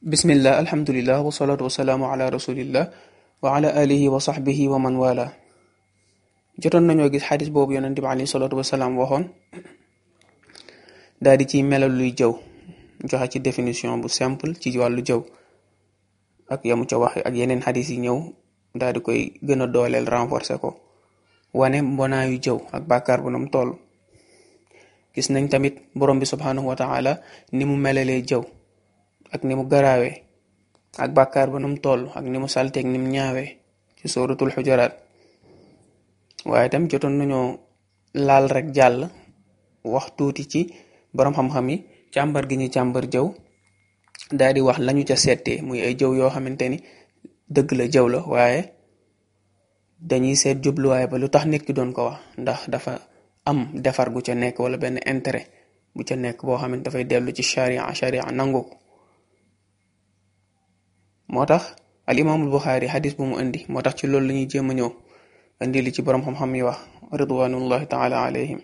bismillah alhamdulillah wasalaatu wasalaamu ala rasulillah wa ala alihi wa sahbihi wa man wala jotoon nañoo gis xadis boobu yonente bi alayhi salaatu wasalaam waxoon daal di ciy melal luy jëw joxe ci définition bu simple ci wàllu jëw ak yamu ca wax ak yeneen xadis yi ñëw daal di koy gën a dooleel renforcer ko wane mbonaayu jëw ak bàkkaar bu nam toll gis nañ tamit borom bi subhanahu wa taala ni mu melalee jëw ak ni mu garaawee ak bàkkaar ba nam toll ak ni mu salteeg ni mu ñaawee ci suratul xujaraat waaye tam jotoon nañoo laal rek jàll wax tuuti ci borom xam-xam yi càmbar gi ñu càmbar jëw daal di wax lañu ca seetee muy ay jëw yoo xamante ni dëgg la jëw la waaye dañuy seet jubluwaay ba lu tax nit ki doon ko wax ndax dafa am defar gu ca nekk wala benn intérêt bu ca nekk boo xamante dafay dellu ci sharia sharia nangu ko moo tax al imaamul buxaari xadis bu mu indi moo tax ci loolu la ñuy jéem a ñëw indi li ci borom xam-xam yi wax ridwanullahi taala alayhim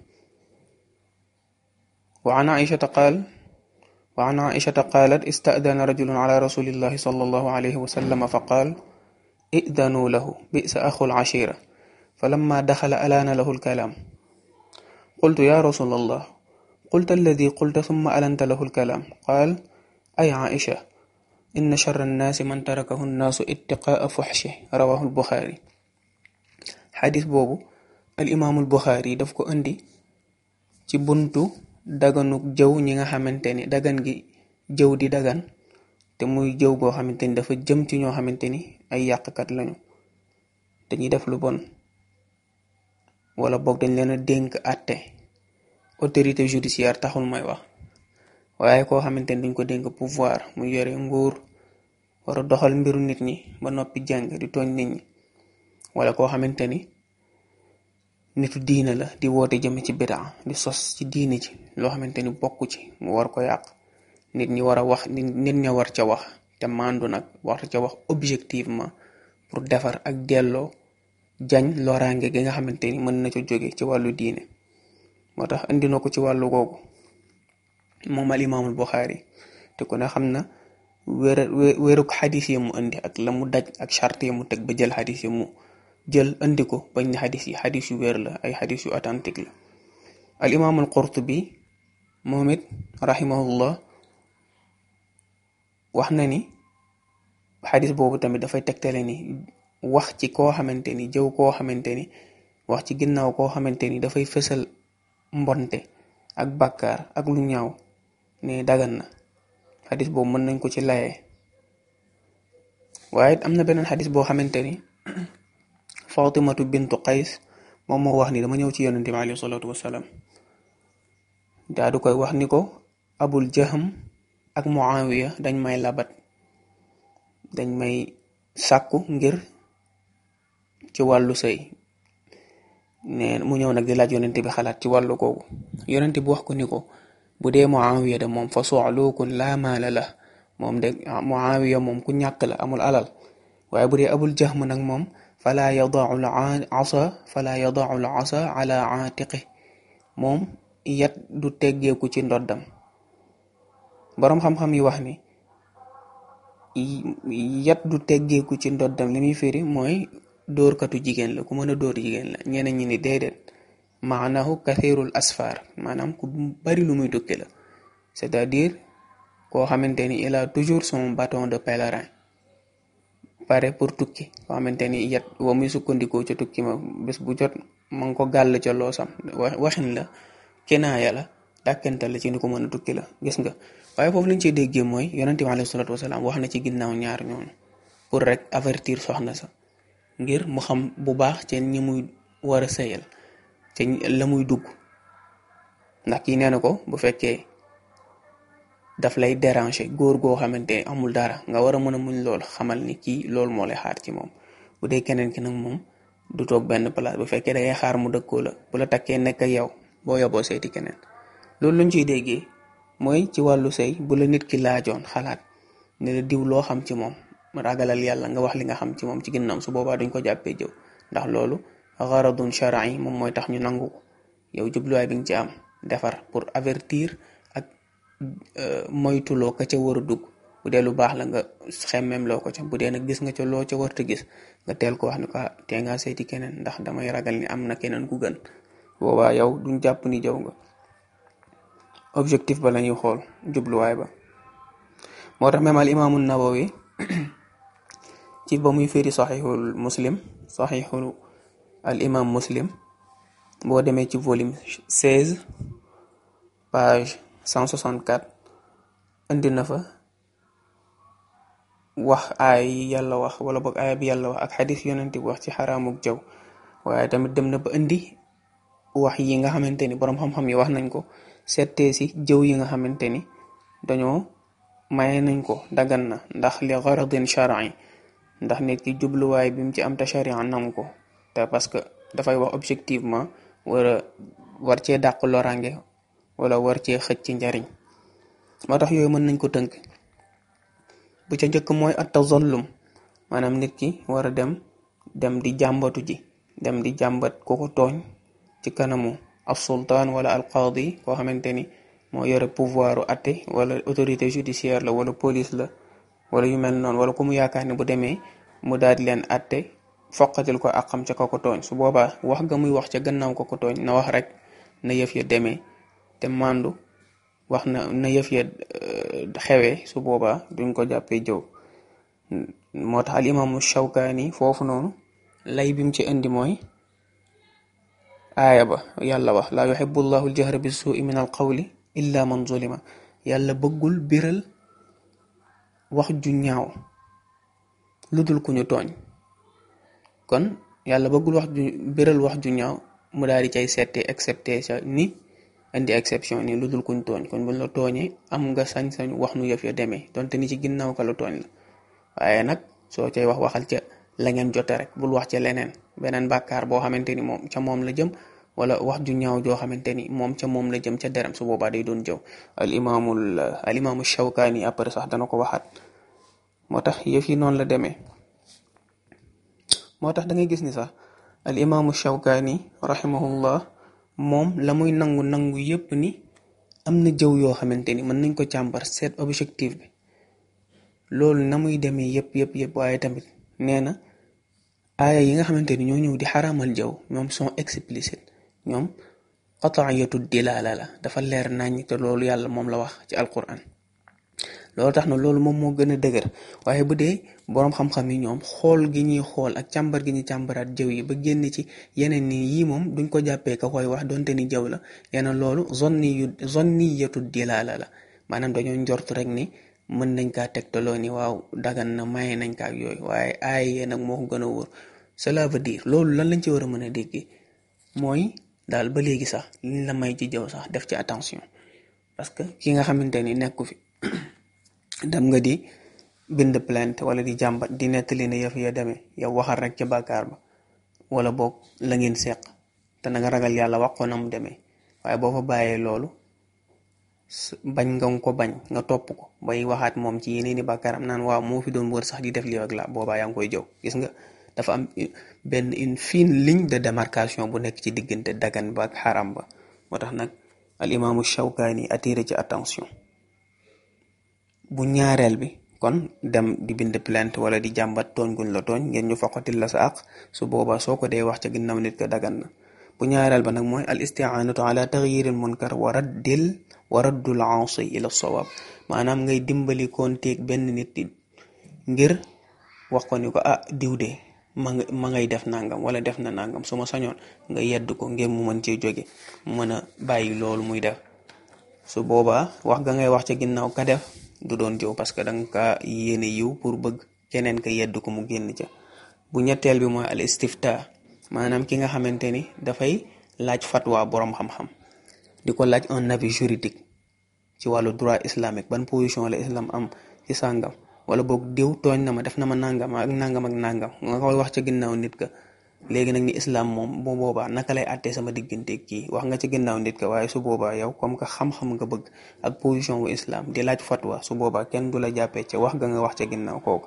wa an aishata qaal wa an aishata qaalat istadana rajulun ala rasulillahi sallallahu alayhi wa sallama fa qaal idanuu lahu bisa axul ashira falamma daxala alaana lahu alkalaam qultu ya rasul allah qulta alladi qulta summa alanta lahu alkalaam qaal ay aisha inna charra annaasi man tarakahu nnaasu ittiqaa fuxshi rawahu lbuxaari xadis boobu al imaamul buxaari daf ko indi ci buntu daganuk jëw ñi nga xamante ni dagan gi jëw di dagan te muy jëw goo xamante ni dafa jëm ci ñoo xamante ni ay yàqkat lañu dañuy def lu bon wala boog dañ leen a dénk àtte autorité judiciaire taxul may wax waaye koo xamante ni dañ ko dénk pouvoir mu yore nguur war a doxal mbiru nit ñi ba noppi jàng di tooñ nit ñi wala koo xamante ni nitu diina la di woote jëme ci bidaa di sos ci diine ci loo xamante ni bokku ci mu war ko yàq nit ñi war a wax nit ña war ca wax te mandu nag war ca wax objectivement pour defar ak delloo jañ loraange gi nga xamante ni mën na ca jóge ci wàllu diine moo tax indi na ko ci wàllu googu moom al imaamul Buxaari te ku ne xam na wér wéruk xadis yi mu indi ak la mu daj ak charte yi mu teg ba jël xadis yi mu jël indi ko bañ ne xadis yi xadis yu wér la ay xadis yu authentique la al imaamul Qurtubi moom it rahimahullah wax na ni xadis boobu tamit dafay tegtale ni wax ci koo xamante ni jëw koo xamante ni wax ci ginnaaw koo xamante ni dafay fësal mbonte ak bàkkaar ak lu ñaaw ne dagan na xadis boobu mën nañ ko ci layee waaye am na beneen xadis boo xamante ni fatimatu bintu qays moom moo wax ni dama ñëw ci yonente bi alayhi salaatu wasalaam daa du koy wax ni ko abul jaham ak muawiya dañ may labat dañ may sàkku ngir ci wàllu sëy ne mu ñëw nag di laaj yonente bi xalaat ci wàllu googu yonente bi wax ko ni ko bu dee muawiya de moom fa soxluukun laa maala la moom de muawiya moom ku ñàkk la amul alal waaye bu dee abul jahm nag moom falaa yadaau l asa falaa yadaau l asa ala aatiqi moom yat du teggeeku ci ndoddam boroom xam-xam yi wax ni yat du teggeeku ci ndoddam li muy firi mooy dóorkatu jigéen la ku mën a dóor jigéen la ñeneen ñi ni déedéet maanahu kathirul asfar maanaam ku bari lu muy tukki la c'est-à-dire koo xamante ni il a toujours son bâton de pèlerin pare pour tukki koo xamante ni yat wa muy sukkandikoo ca tukki ma bés bu jot ma ngi ko gàll ca loosam waxin la kinaaya la dàkkante la ci ni ko mën a tukki la gis nga waaye foofu lañ ciy déggee mooy yonente bi alayhi salaatu wasalaam wax na ci ginnaaw ñaar ñooñu pour rek avertir soxna sa ngir mu xam bu baax ci ñi muy war a sëyal ci la muy dugg ndax kii nee na ko bu fekkee daf lay déranger góor goo xamante amul dara nga war a mën a muñ lool xamal ni kii loolu moo lay xaar ci moom bu dee keneen ki nag moom du toog benn place bu fekkee dangay xaar mu dëkkoo la bu la takkee nekk ak yow boo yoboo seeti keneen loolu luñ ciy déggee mooy ci wàllu sëy bu la nit ki laajoon xalaat ne la diw loo xam ci moom ragalal yàlla nga wax li nga xam ci moom ci ginnaaw su boobaa duñ ko jàppee jëw ndax loolu garadun shar'i moom mooy tax ñu nangu ko yow jubluwaay bi nga ci am defar pour avertir ak moytuloo ka ca war a dugg bu dee lu baax la nga xemmeem loo ko ca bu dee nag gis nga ca loo ca warta gis nga teel ko wax ni ko tee ngaa seeti keneen ndax damay ragal ni am na keneen ku gën boobaa yow duñ jàpp ni jëw nga objectif ba lañuy xool jubluwaay ba moo tax même al imaamu nawawi ci ba muy firi saxiixul muslim saxiixul al imaam muslim boo demee ci volume 16 page 164 indi na fa wax aay yi yàlla wax wala boog aaya bi yàlla wax ak xadis yonent bi wax ci xaraamuk jaw waaye tamit dem na ba indi wax yi nga xamante ni boroom xam-xam yi wax nañ ko settee si jëw yi nga xamante ni dañoo maye nañ ko dagan na ndax li garadin shar'i ndax nit ki jubluwaay bi mu ci am te sharia nangu ko te parce que dafay wax objectivement wara war cee dàq lorange wala war cee xëcc ci njariñ moo tax yooyu mën nañ ko tënk bu ca njëkk mooy at tazallum maanaam nit ki war a dem dem di jàmbatu ji dem di jàmbat ko ko tooñ ci kanamu ab sultaan wala al qaadi koo xamante ni moo yore pouvoiru atte wala autorité judiciaire la wala police la wala yu mel noonu wala ku mu yaakaar ne bu demee mu daal di leen atte foqatil ko ak xam ca ko ko tooñ su boobaa wax ga muy wax ca gannaaw ko ko tooñ na wax rek na yëf ya demee te mandu wax na na yëf ya xewee su boobaa duñ ko jàppee jëw moo tax al imaamu Shawkaani foofu noonu lay bim ci indi mooy aaya ba yàlla wax laa yuhibbu llahu aljahra bi suui min al qawli illa man zulima yàlla bëggul biral wax ju ñaaw lu dul ku ñu tooñ kon yàlla bëggul wax ju biral wax ju ñaaw mu daal di cay seete excepté sa ni indi exception ni lu dul kuñ tooñ kon buñ la tooñee am nga sañ-sañ wax nu yëf ya demee donte ni ci ginnaaw ka la tooñ la waaye nag soo cay wax waxal ca la ngeen jote rek bul wax ca leneen beneen bàkkaar boo xamante ni moom ca moom la jëm wala wax ju ñaaw joo xamante ni moom ca moom la jëm ca deram su boobaa day doon jëw al imaamul al imaamu Shawkaani après sax dana ko waxaat moo tax yëf yi noonu la demee moo tax da ngay gis ni sax al imaamu Shawkaani rahimahullah moom la muy nangu nangu yépp ni am na jëw yoo xamante ni mën nañ ko càmbar seet objectif bi loolu na muy demee yépp yépp yépp waaye tamit nee na aaya yi nga xamante ni ñoo ñëw di xaraamal jëw ñoom sont explicites ñoom qataiyatu dilaala la dafa leer nañ te loolu yàlla moom la wax ci alquran loolu tax na loolu moom moo gën a dëgër waaye bu dee boroom xam-xam yi ñoom xool gi ñuy xool ak càmbar gi ñuy càmbaraat jëw yi ba génn ci yeneen ni yii moom duñ ko jàppee ka koy wax donte ni jëw la yeneen loolu zonni yu zonniyatu dilaala la maanaam dañoo njort rek ni mën nañ kaa tegtaloo ni waaw dagan na maye nañ kaa ak yooyu waaye aay yee nag moo ko gën a wóor cela veut dire loolu lan lañ ci war a mën a déggee mooy daal ba léegi sax liñ la may ci jëw sax def ci attention parce que ki nga xamante ni nekku fi dem nga di bind plainte wala di jàmbat di nettali ne yëf ya demee yow waxal rek ca bàkkaar ba wala boog la ngeen seq te na nga ragal yàlla wax ko na mu demee waaye boo fa bàyyee loolu bañ nga ko bañ nga topp ko bay waxaat moom ci yeneen i bàkkaaram naan waaw moo fi doon wër sax di def lii ak la boobaa yaa ngi koy jëw gis nga dafa am benn une fine ligne de démarcation bu nekk ci diggante dagan ba ak xaram ba moo tax nag al imaamu Shawkaani attiré ci attention bu ñaareel bi kon dem di bind plainte wala di jàmbat tooñ guñ la tooñ ngeen ñu foqatil la sa àq su boobaa soo ko dee wax ca ginnaaw nit ko dagan na bu ñaareel ba nag mooy al isti'anatu ala taxyiril munkar wa raddil wa raddul aasi ila sawaab maanaam ngay dimbali konteeg benn nit ngir wax ko ni ko ah diw de ma nga ma ngay def nangam wala def na nangam su ma sañoon nga yedd ko ngir mu mën cee jóge mu mën a bàyyi loolu muy def su boobaa wax ga ngay wax ca ginnaaw ka def du doon jëw parce que danga ka yéene yiw pour bëgg keneen ka yedd ko mu génn ca bu ñetteel bi mooy al istifta maanaam ki nga xamante ni dafay laaj fatwa boroom xam-xam di ko laaj un avis juridique ci wàllu droit islamique ban position la islam am ci sàngam wala boog diw tooñ na ma def na ma nangam ak nangam ak nangam nga koy wax ca ginnaaw nit ka léegi nag ni islam moom bu boobaa naka lay àttee sama diggante kii wax nga ca ginnaaw nit ka waaye su boobaa yow comme que xam-xam nga bëgg ak position wu islam di laaj fatwa su boobaa kenn du la jàppee ca wax ga nga wax ca ginnaaw kooku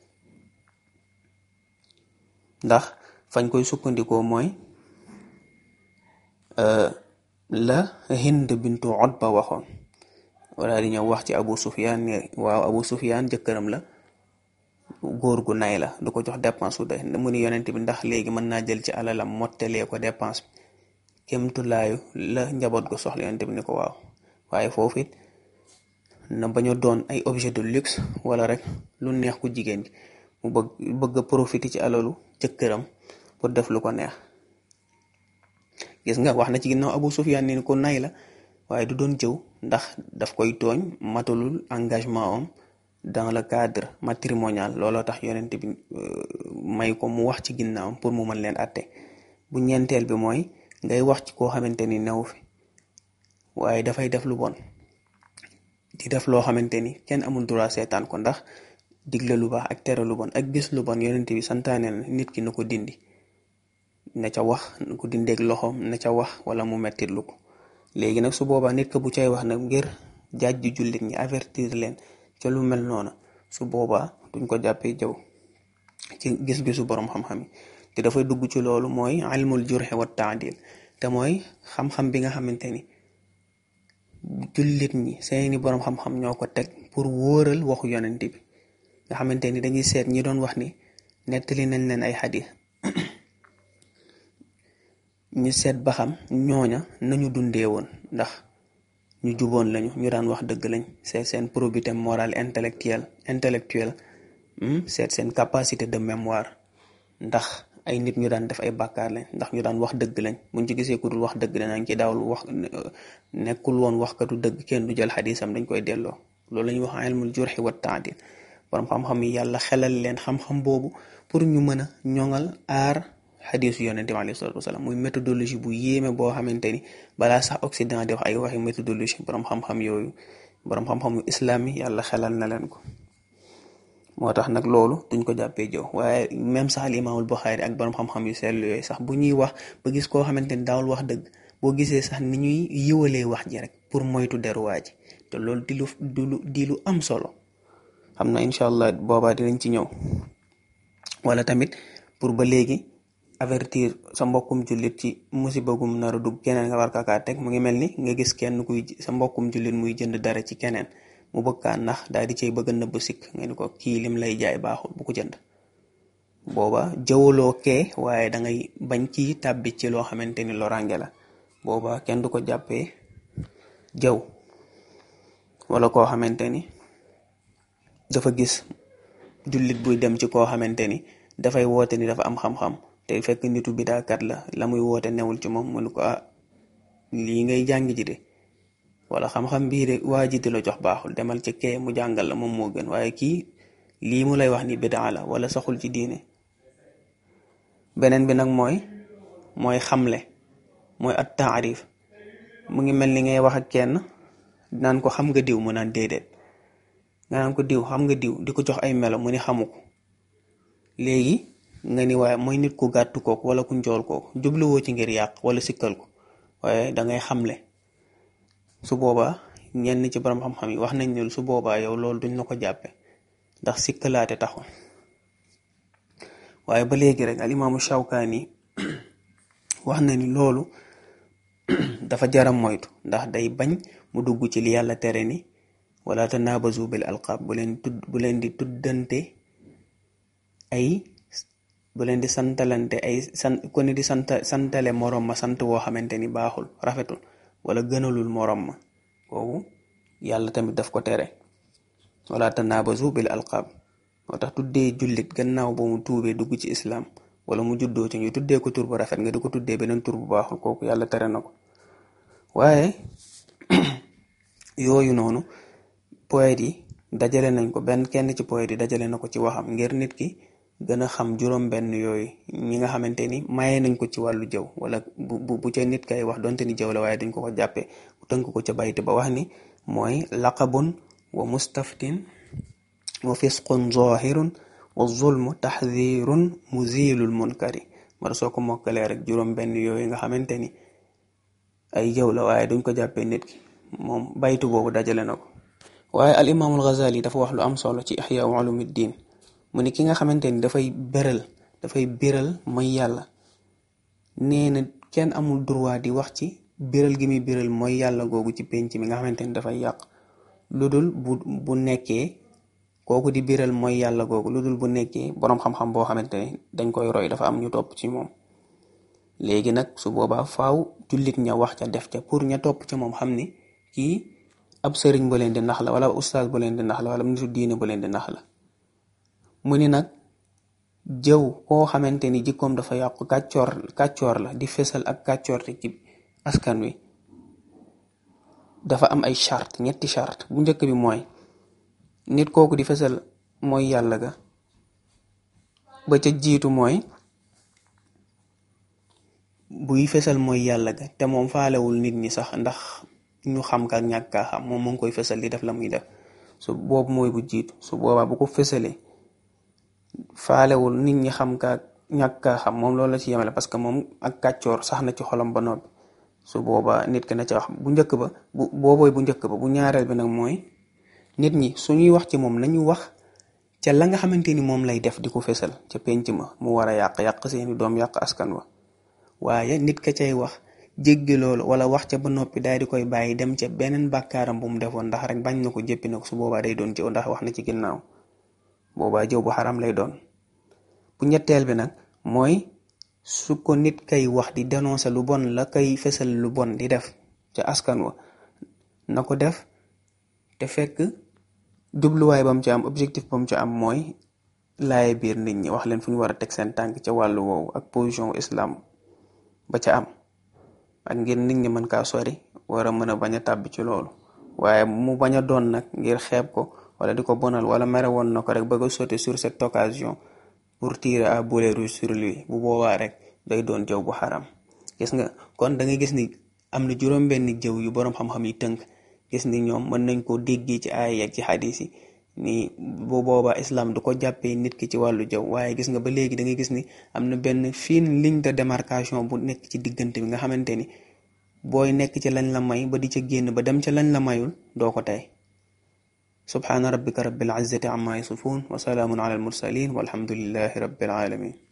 ndax fañ koy sukkandikoo mooy la Hind bintu Utba waxoon wala di ñëw wax ci Abu Sufyaan ne waaw Abu Sufyaan jëkkëram la góor gu nay la du ko jox dépense su doy mu ni yonent bi ndax léegi mën naa jël ci alalam mottalee ko dépense bi kémtulaayu la njaboot gu soxla yonent bi ni ko waaw waaye foofu it na bañ a doon ay objet de luxe wala rek lu neex ku jigéen gi mu bëgg bëgg a profiter ci alalu jëkkëram pour def lu ko neex gis nga wax na ci ginnaaw Abu Sufyaan ni ko nay la waaye du doon jëw ndax daf koy tooñ matalul engagement am dans le cadre matrimonial looloo tax yonent bi may ko mu wax ci ginnaawam pour mu mën leen atte bu ñeenteel bi mooy ngay wax ci koo xamante ni new fi waaye dafay def lu bon di def loo xamante ni kenn amul droit seetaan ko ndax digle lu baax ak tere lu bon ak gis lu bon yonent bi santaane na nit ki na ko dindi na ca wax na ko dindeeg loxoom na ca wax wala mu mettit lu ko léegi nag su boobaa nit ko bu cay wax nag ngir jàjj jullit ñi avertir leen ca lu mel noona su boobaa duñ ko jàppee jëw ci gis-gisu borom xam-xam yi te dafay dugg ci loolu mooy ilmul jurxe wa taadil te mooy xam-xam bi nga xamante ni jullit ñi seeni borom xam-xam ñoo ko teg pour wóoral waxu yonent bi nga xamante ni dañuy seet ñi doon wax ni nettali nañ leen ay xadis ñu seet ba xam ñooña nañu dundee woon ndax ñu juboon lañu ñu daan wax dëgg lañ seet seen probité morale intellectuelle intellectuelle seet seen capacité de mémoire ndax ay nit ñu daan def ay bàkkaar lañ ndax ñu daan wax dëgg lañ buñ ci gisee ku dul wax dëgg danañ ci daawul wax nekkul woon waxkatu dëgg kenn du jël xadisam dañ koy delloo loolu la ñuy wax ilmul jurxi wa taadil borom xam-xam yi yàlla xelal leen xam-xam boobu pour ñu mën a ñoŋal aar xadisu yonente bi alayhi salatu wasalaam muy méthodologie bu yéeme boo xamante ni balaa sax Occident di wax ay waxi méthodologie borom xam-xam yooyu borom xam-xamu islam yi yàlla xelal na leen ko moo tax nag loolu duñ ko jàppee jëw waaye même sax al imaamul Buxaari ak borom xam-xam yu seetlu yooyu sax bu ñuy wax ba gis koo xamante ni daawul wax dëgg boo gisee sax ni ñuy yiwalee wax ji rek pour moytu deruwaa ji te loolu di lu di lu am solo xam na incha allah boobaa dinañ ci ñëw wala tamit pour ba léegi avertir sa mbokkum jullit ci musiba gum nar a dugg keneen nga war kaa teg mu ngi mel ni nga gis kenn kuy sa mbokkum jullit muy jënd dara ci keneen mu bëgg kaa nax daal di cay bëgg a nëbb sikk nga ni ko kii lim lay jaay baaxul bu ko jënd booba jëwaloo kee waaye da ngay bañ kii tàbbi ci loo xamante ni loraange la booba kenn du ko jàppee jëw wala koo xamante ni dafa gis jullit buy dem ci koo xamante ni dafay woote ni dafa am xam-xam te fekk nitu bidaakat la la muy woote newul ci moom mu ne ko ah lii ngay jàng ji de wala xam-xam bii de waa ji di la jox baaxul demal ci kee mu jàngal la moom moo gën waaye kii lii mu lay wax ni bidaa la wala saxul ci diine beneen bi nag mooy mooy xamle mooy at taarif mu ngi mel ni ngay wax ak kenn naan ko xam nga diw mu naan déedéet nga naan ko diw xam nga diw di ko jox ay melo mu ni xamu ko léegi nga ni waaye mooy nit ku gàtt kooku wala ku njool kooku jubluwoo ci ngir yàq wala sikkal ko waaye dangay xamle su boobaa ñenn ci borom xam-xam yi wax nañ ne su boobaa yow loolu duñ la ko jàppe ndax sikkalaate taxul waaye ba léegi rek al imaamu Shawkaani wax na ni loolu dafa jaram moytu ndax day bañ mu dugg ci li yàlla tere ni wala tanaabazu bil alqaab bu leen tudd bu leen di tuddante ay bu leen di santalante ay sant ku ne di sant santale morom ma sant woo xamante ni baaxul rafetul wala gënalul morom ma kooku yàlla tamit daf ko tere wala tanaabazu bil alqaab moo tax tuddee jullit gannaaw ba mu tuubee dugg ci islaam wala mu juddoo ci ñu tuddee ko tur bu rafet nga di ko tuddee beneen tur bu baaxul kooku yàlla tere na ko waaye yooyu noonu poète yi dajale nañ ko benn kenn ci poète yi dajale na ko ci waxam ngir nit ki gën a xam juróom benn yooyu ñi nga xamante ni maye nañ ko ci wàllu jëw wala bu bu bu ca nit kay wax donte ni jëw la waaye dañ ko ko jàppee bu tënk ko ca bayti ba wax ni mooy laqabun wa mustaftin wa fisqun zahirun wa zulmu taxdirun muzilul munkari mara soo ko mokkalee rek juróom benn yooyu nga xamante ni ay jëw la waaye duñ ko jàppee nit ki moom baytu boobu dajale na ko waaye al imaamul Ghazali dafa wax lu am solo ci ihya ulumuddin mu ni ki nga xamante ni dafay beral dafay biral mooy yàlla nee na kenn amul droit di wax ci biral gi muy biral mooy yàlla googu ci penc mi nga xamante ni dafay yàq lu dul bu bu nekkee kooku di biral mooy yàlla googu lu dul bu nekkee boroom xam-xam boo xamante ne dañ koy roy dafa am ñu topp ci moom léegi nag su boobaa faaw jullit ña wax ca def ca pour ña topp ca moom xam ni kii ab sëriñ bu leen di nax la wala ustaas bu leen di nax la wala nitu diine bu leen di nax la mu ni nag jëw koo xamante ni jikkoom dafa yàqu kàccoor kàccoor la di fesal ak kàccoor te ci askan wi dafa am ay charte ñetti charte bu njëkk bi mooy nit kooku di fesal mooy yàlla ga ba ca jiitu mooy buy fesal mooy yàlla ga te moom faalewul nit ñi sax ndax ñu xam ka ak ñàkk kaa xam moom mu ngi koy fesal di def la muy def su boobu mooy bu jiitu su boobaa bu ko fesalee faalewul nit ñi xam ka ak ñàkk kaa xam moom loolu la ci yemale parce que moom ak kàccoor sax na ci xolam ba noppi su boobaa nit ki na ca wax bu njëkk ba bu boobooy bu njëkk ba bu ñaareel bi nag mooy nit ñi suñuy wax ci moom nañu wax ca la nga xamante ni moom lay def di ko fesal ca penc ma mu war a yàq yàq seeni doom yàq askan wa waaye nit ka cay wax jéggi loolu wala wax ca ba noppi daal di koy bàyyi dem ca beneen bàkkaaram bu mu defoon ndax rek bañ na ko jëppi na ko su boobaa day doon jëw ndax wax na ci ginnaaw boobaa jëw bu xaram lay doon bu ñetteel bi nag mooy su ko nit kay wax di dénoncer lu bon la kay fesal lu bon di def ca askan wa na ko def te fekk jubluwaay ba mu ci am objectif ba mu ci am mooy laaye biir nit ñi wax leen fu ñu war a teg seen tànk ca wàllu woowu ak position islam ba ca am ak ngir nit ñi mën kaa sori war a mën a bañ a tàbbi ci loolu waaye mu bañ a doon nag ngir xeeb ko wala di ko bonal wala mere woon na ko rek bëgg a sauter sur cette occasion pour tirer à boulet rouge sur lui bu boobaa rek day doon jëw bu xaram gis nga kon da ngay gis ni am na juróom-benn jëw yu boroom xam-xam yi tënk gis ni ñoom mën nañ koo déggee ci aaya ak ci xadis yi ni bu boobaa islam du ko jàppee nit ki ci wàllu jëw waaye gis nga ba léegi da ngay gis ni am na benn fine ligne de démarcation bu nekk ci diggante bi nga xamante ni booy nekk ci lañ la may ba di ca génn ba dem ca lañ la mayul doo ko tey subhaana rabbika rabbil izzati amma yasifun wa salaamun ala al mursalin walhamdulillahi rabbil alamin